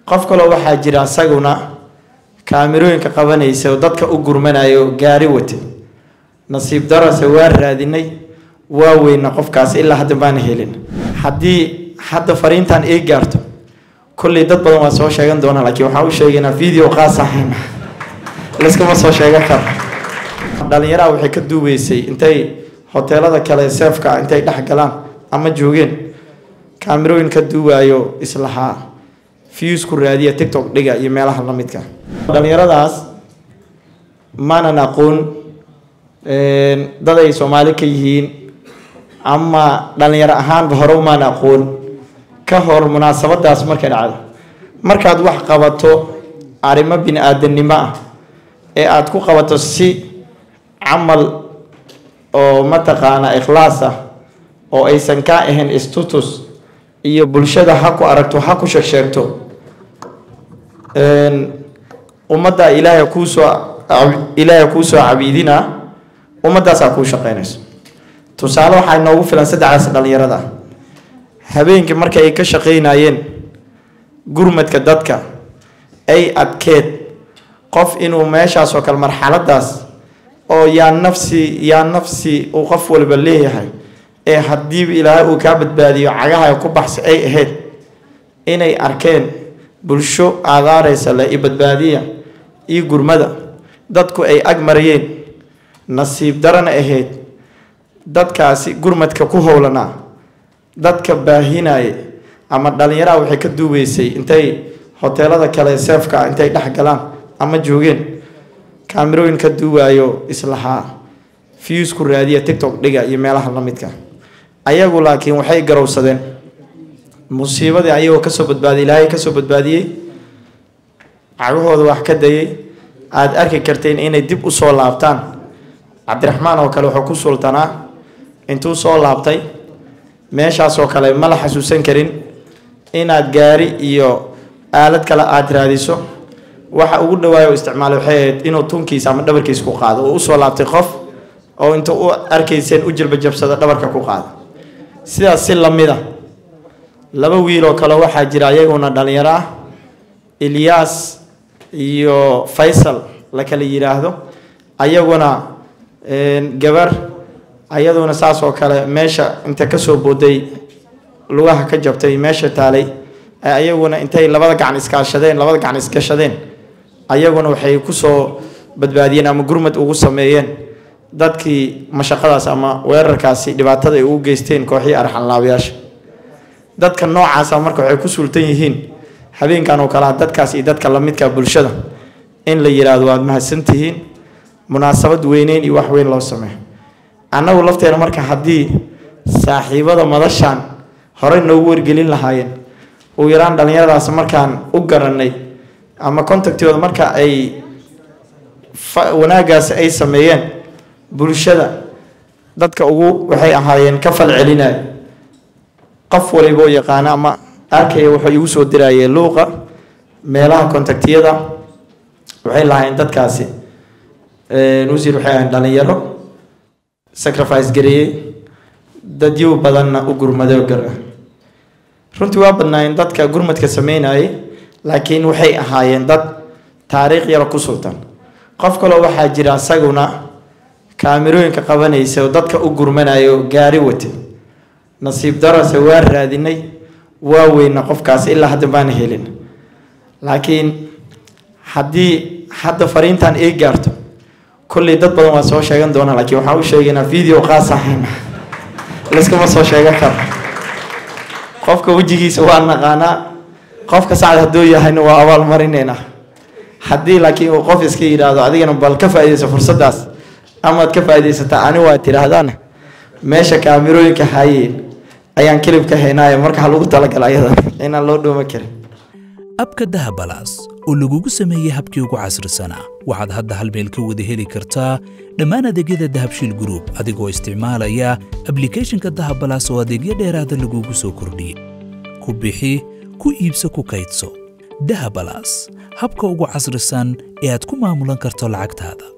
qof kaloo waxaa jira isaguna kaamirooyinka qabanaysa oo dadka u gurmanayo gaari watay nasiib darase waa raadinay waa weyna qofkaas ilaa hadda baana helin haddii hadda fariintan ii gaarto kolley dad badan waa soo sheegan doonaa laakiin waxaan u sheegaynaa video qaas ahayn layskama soo sheegan karo dhalinyaraha waxay ka duubeysay intay hoteelada kale seefka intay dhex galaan ama joogeen kaamirooyin ka duuwaayo islahaa fiyus ku raadiya tictok dhiga iyo meelaha lamidka dhalinyaradaas maanan aqoon dad ay soomaali ka yihiin ama dhalinyaro ahaanba hore umaan aqoon ka hor munaasabadaas markay dhacdo markaad wax qabato arrimo bini aadanimo ah ee aada ku qabato si camal oo mataqaanaa ikhlaas ah oo aysan kaa ahayn status iyo bulshada ha ku aragto ha ku sheegsheegto ummadda ilaahay kuusoo ilaahay kuusoo cabiidina ummaddaasaa kuu shaqeynayso tusaale waxaa inoogu filan saddexdaas dhalinyarada habeenkii marka ay ka shaqeynayeen gurmadka dadka ay adkeed qof inuu meeshaas oo kale marxaladaas oo yaa nafsi yaa nafsi uu qof walba leeyahay ee haddiiba ilaahay uu kaa badbaadiyo cagaha ku baxsa ay ahayd inay arkeen bulsho aadaaraysa le iyo badbaadiya iyo gurmada dadku ay ag marayeen nasiib darana ahayd dadkaasi gurmadka ku howlanaa dadka baahinaya ama dhalinyaraha waxay ka duubeysay intay hoteelada kale seefka intay dhex galaan ama joogeen kaamirooyin ka duuwaayo islahaa fiyus ku raadiya tictok dhiga iyo meelaha lamidka ayagu laakiin waxay garowsadeen musiibadii ayagoo kasoo badbaadiyay ilaahay kasoo badbaadiyey cagahooda wax ka dayay aada arki karteen inay dib usoo laabtaan cabdiraxmaan oo kale wuxuu ku sultanaa intuu soo laabtay meeshaasoo kale ma la xasuusan karin inaad gaari iyo aalad kale aada raadiso waxa ugu dhawaayo isticmaalay waxay ahayd inuu tunkiisa ama dhabarkiisa ku qaado oo usoo laabtay qof oo inta u arkayseen u jilbajabsado dhabarka ku qaada sidaas si lamid a laba wiiloo kale waxaa jira ayaguna dhalinyaro ah ilyaas iyo faysal la kala yidhaahdo ayaguna gabar ayaduna saas oo kale meesha inta kasoo booday lugaha ka jabtay meesha taalay ayaguna intay labada gacan iskaashadeen labada gacan isgashadeen ayaguna waxay kusoo badbaadiyeen ama gurmad ugu sameeyeen dadkii mashaqadaas ama weerarkaasi dhibaatada ay ugu geysteen kooxii arxanlaabayaasha dadka noocaasa marka waxay ku sultan yihiin habeenkan oo kalea dadkaas iyo dadka lamidka bulshada in la yiraahdo waad mahadsantihiin munaasabad weyneyn iyo wax weyn loo sameeyo annagu lafteena marka haddii saaxiibada madashaan horey noogu wargelin lahaayeen uu yaraan dhalinyaradaas markaan u garanay ama contactooda marka ay wanaagaas ay sameeyeen bulshada dadka ugu waxay ahaayeen ka fal celinaya qof waliba oo yaqaana ama arkaya wuxuu igu soo dirayeen luuqa meelaha contactiyada waxay lahaayeen dadkaasi wasiir waxay ahayn dhalinyaro sacrifice gareeyey dadyow badanna u gurmado gara runtii waa badnaayeen dadka gurmadka sameynayay laakiin waxay ahaayeen dad taariikh yaro ku sultan qof kaloo waxaa jira isaguna kaamirooyinka qabanaysa oo dadka u gurmanayo gaari watay nasiib darase waa raadinay waa weyna qofkaas ilaa hadda baana helin laakiin haddii hadda fariintan ii gaarto kolley dad badan waa soo sheegan doonaa laakiin waxaan u sheegaynaa video qaas ahayn layskama soo sheegan karo qofka wejigiisa waa naqaanaa qofka sacad hadduu yahayna waa abaal marineynaa haddii laakiin uu qof iska yidhaahdo adigana bal ka faaidayso fursaddaas amaad ka faaidaysataa ani waa tidhaahdaan meesha kaamirooyinka haayeen ayaan kilib ka haynaayo marka ha lagu talagala ayada inaan loo dhooma karin abka dahabalaas oo lagugu sameeyey habkii ugu casrisanaa waxaad hadda hal meel ka wada heli kartaa dhammaan adeegyada dahabshiil gruub adigoo isticmaalaya ablikhethonka dahabalaas oo adeegyo dheeraada lagugu soo kordhiyey ku bixi ku iibso ku kaydso dahabalaas habka ugu casrisan ee aad ku maamulan karto lacagtaada